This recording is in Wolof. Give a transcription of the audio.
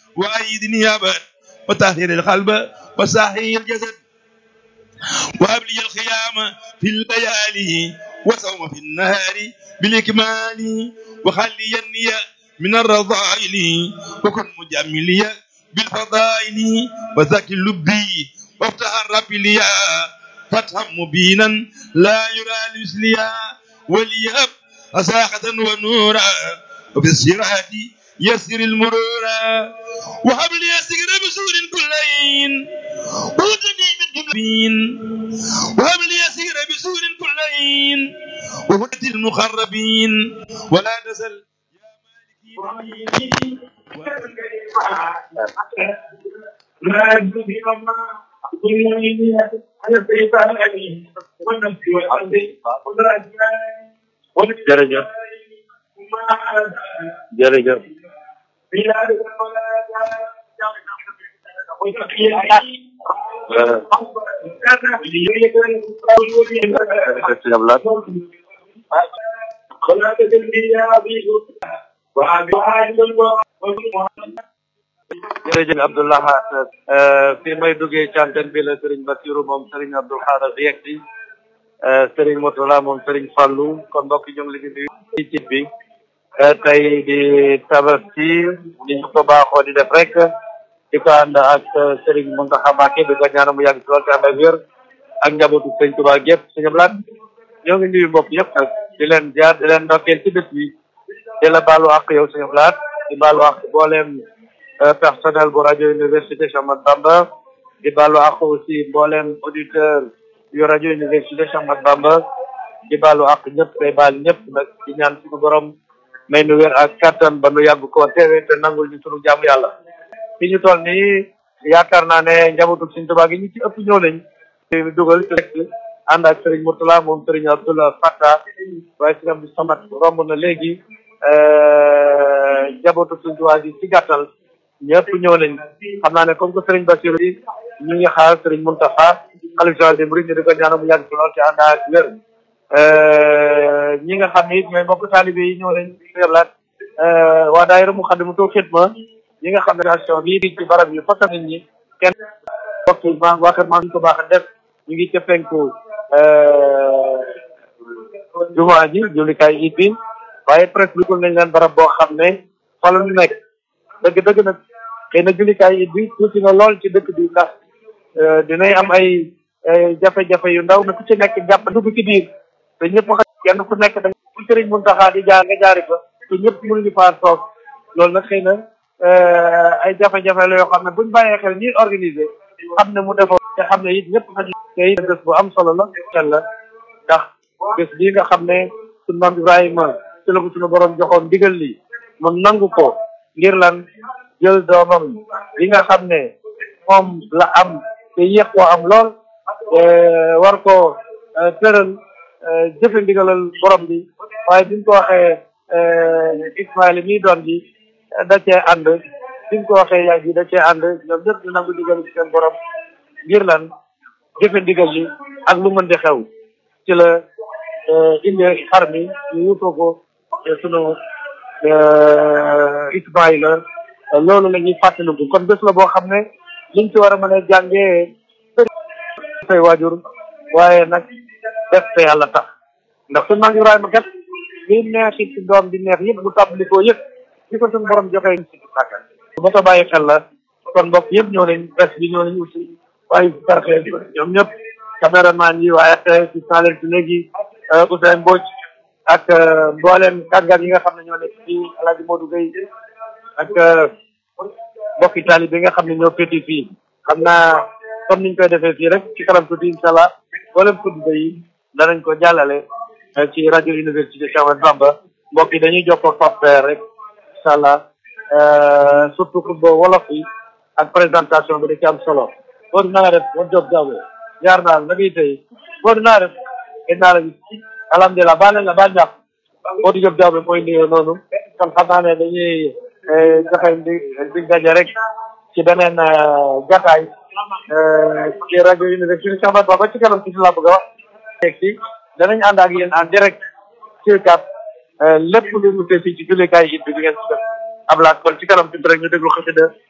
وأيدني أبد وطهر القلب وصحي الجسد وهب لي الخيام في الليالي وصوم في النهار بالإكمال وخلي النية من الرضائل وكن مجملي بالفضائل وزكي لبي وافتح الرب لي فتحا مبينا لا يرى مثليا وليهب أساخة ونورا وفي الصراط يسر المرور وهب لي سجر بسور كلين وهدني من جنوبين وهب لي سجر بسور كلين وهدة المخربين ولا تزل jërëjëf jërëjëf sëñ Ablaye jërëjëf Abdoulahat fi may duggee canten bi la Serigne Bassirou moom Serigne Abdoul Khadr yegsi Serigne Motola moom Serigne Fallou kon mbokk ñu ngi leen di nuyu ci cit bi tey di tabaski ni ñu ko baaxoo di def rek di ko ànd ak Serigne Mountakha Mbacké di ko ñaanal mu yàgg ci lool te ànd ak wér ak njabootu Serigne Touba gépp sëñ Ablaye ñoo ngi nuyu mbokk yëpp nag di leen jaar di leen ndokkeel ci bés bi di la baalu àq yow sëñ Ablaye di baalu àq booleem personnel bu rajo université Cheikh Ahmadou Bamba di baalu àq aussi mbooleem auditeur yu rajo université Cheikh Ahmadou Bamba di baalu àq ñëpp tey baal ñëpp nag di ñaan suñu borom may nu wér ak kattan ba nu yàgg koo teewee te nangul ñu sunu jaamu yàlla fi ñu toll nii yaakaar naa ne njabootu Sëriñ Tuubaa gi ñu ci ëpp ñëw nañ te dugal ci rek ànd ak Serigne Mourtala moom Serigne Abdoulaye Fatta waaye Serigne Abdou Samad romb na léegi njabootu Sëriñ Tuubaa gi ci gàttal ñëpp ñëw nañ xam naa ne comme que Serigne Bassirou yi ñu ngi xaar Serigne Mountakha xalifa général des mourides ñu di ko ñaanal mu yàgg ci lool ci ànd ak wér ñi nga xam ne it ñooy mbokk taalibe yi ñëw nañ seeblaat waa daayira mu xaddi mu toog xitma ñi nga xam ne station bii di ci barab yu fakka nit ñi kenn bokk ma waa kër maa ñu ko baax a def ñu ngi ca penku jumaa ji jullikaay it bi waaye presque bi nañ leen barab boo xam ne fa la ñu nekk dëgg dëgg nag xëy na jullikaay it bi tuuti na lool ci dëkk bi ndax dinay am ay jafe-jafe yu ndaw na ku ci nekk jàpp dugg ci biir te ñëpp xam kenn ku nekk da fu sëriñ Muntaxa di jaar nga jaari fa te ñëpp mënuñu faa toog loolu nag xëy na ay jafe-jafe la yoo xam ne buñ bàyyee xel ñuy organiser xam ne mu defoo te xam ne it ñëpp xaju te it bés bu am solo la xel la ndax bés bii nga xam ne suñu maam Ibrahima ci la ko suñu borom joxoon ndigal li mu nangu ko ngir lan jël doomam li nga xam ne moom la am te yéex koo am lool war ko tëral jëfe ndigalal borom bi waaye bi ñu ko waxee Ismaïla mii doon bi da cee ànd bi ñu ko waxee yaay ji da cee ànd ñoom ñëpp ñu nangu ndigal ci seen borom ngir lan jëfe ndigal li ak lu mën di xew ci la indi xar mi ñu wutoo ko sunu Ismaïla loolu la ñuy fàttaliku kon bés la boo xam ne liñ ci war a mën a jàngee say waajur waaye nag def te yàlla tax ndax suñu maam Ibrahima kat li neexit ci doom di neex yëpp bu tàmbali koo yëpp di ko suñu borom joxee si sàkka bu ma ko bàyyi xel la kon mbokk yëpp ñëw nañ presse bi ñëw nañ aussi waaye parfe ñoom ñëpp caméraman yi waaye gis naa leen ci léegi Ousseyn Mbodj ak mboolem kàngaar yi nga xam ne ñoo nekk fii El Hadj Modou Gueye ak mbokki taalibe bi nga xam ne ñoo féeti fii xam naa comme niñ koy defee fii rek ci kanam tuuti incha allah mboolem tudde yi danañ ko jàllale ci rajo université Cheikh Ahmadou Bamba mbokk yi dañuy jokkoo software rek incha allah surtout que boo wolof yi ak présentation bi da ci am solo boo dinaa nga def ba job jaww jaar naa la na ngay tey boo dinaa def gën naa la gis alhamdulilah baal nañ la baal ñàkk boo di job jaww mooy nuyoo noonu kon xam naa ne dañuy joxe di di daje rek ci beneen jataay ci rajo université Cheikh Ahmadou Bamba ci kanam ci la bëgg a wax teg ci danañ ànd ak yéen en direct ci kat lépp lu mu fii ci jullikaay it bi di ngeen ci def ab laat kon ci kanam tuuti rek ñu déglu xasida